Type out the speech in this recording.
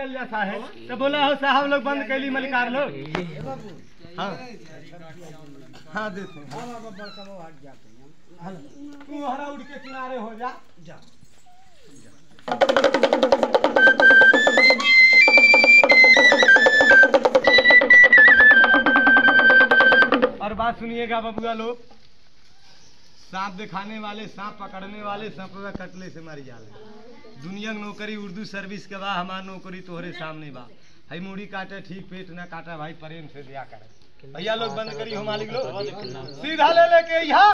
करल जा साहेब तो बोला हो साहब लोग बंद कैली मलिकार लोग हाँ हाँ देते हैं तू हरा उड़ के किनारे हो जा जा और बात सुनिएगा बबुआ लोग सांप दिखाने वाले सांप पकड़ने वाले सांप का कटले से मारी जाले दुनिया की नौकरी उर्दू सर्विस के बा हमार नौकरी तोहरे सामने बा हई मुड़ी काटे ठीक पेट ना काटा भाई प्रेम से दिया करे भैया लोग बंद करी हो मालिक लोग सीधा ले लेके यहाँ